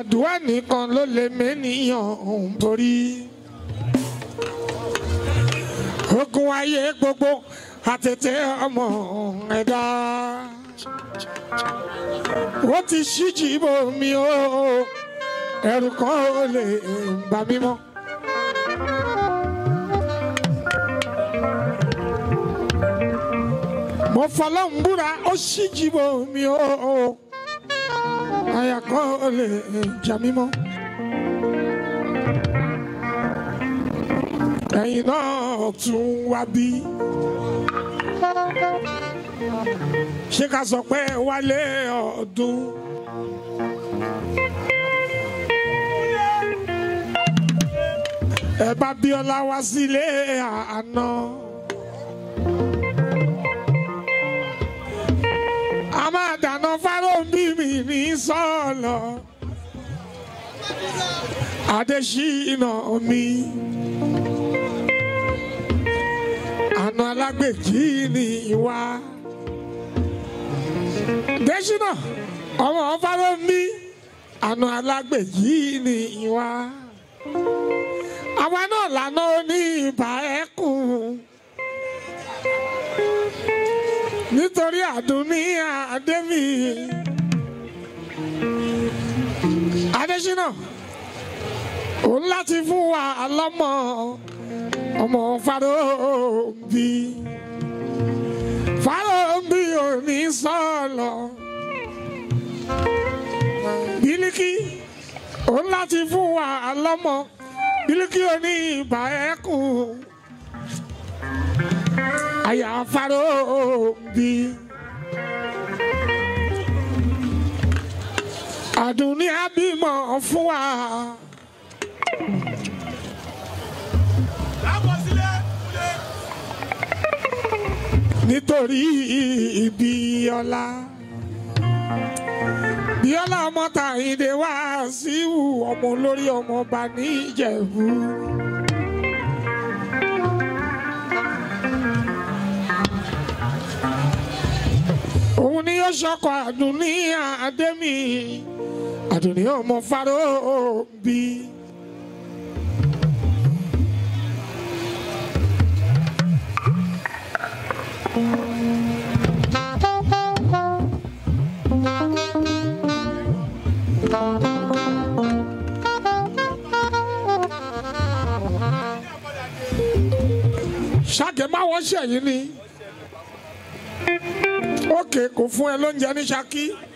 àdúrà nìkan ló lè mẹ́nìyàn òun borí. ogun ayé gbogbo àtètè ọmọ ẹ̀dá. ó ti ṣíjì bò mí o ẹ̀rù kan ò lè bà mí mọ́. mo fọlọ́n búra ó ṣíjì bò mí o àyà kan ò lè jà mí mọ́. ẹ̀yin náà tún wá bí. ṣé ká sọ pé wálé ọdún. ẹ bá Bíọ́lá wá sílé àná. a máa dáná fáròǹbí mi ní sọ́ọ̀lọ̀. Adésínà mi. Àna alágbèjì ni ìwà. Désínà ọmọ fáròǹbí. Àna alágbèjì ni ìwà. Àwa náà lànà ní ìbà ẹkùn nítorí àdúní àdémi adésínà òun láti fún wa lọ́mọ ọmọ Fáróǹbí Fáróǹbí ò ní sọ̀lọ̀ Bílíkì òun láti fún wa lọ́mọ Bílíkì ò ní ìbà ẹkùn àyà Fáróǹbí. Àdùnní àbímọ fún wa. Nítorí ibi ọlá. Bíọ́lá ọmọ Tàyíndé wá síwù ọmọ olórí ọmọ ọba ní Ìjẹ̀bú. òun ni yóò ṣọkọ àdùnní àdémi àdùnní ọmọ Fáróǹbí. ṣàkè má wọ́n ṣẹ̀yìn ni òkè kò fún ẹ lóúnjẹ ní Ṣakí.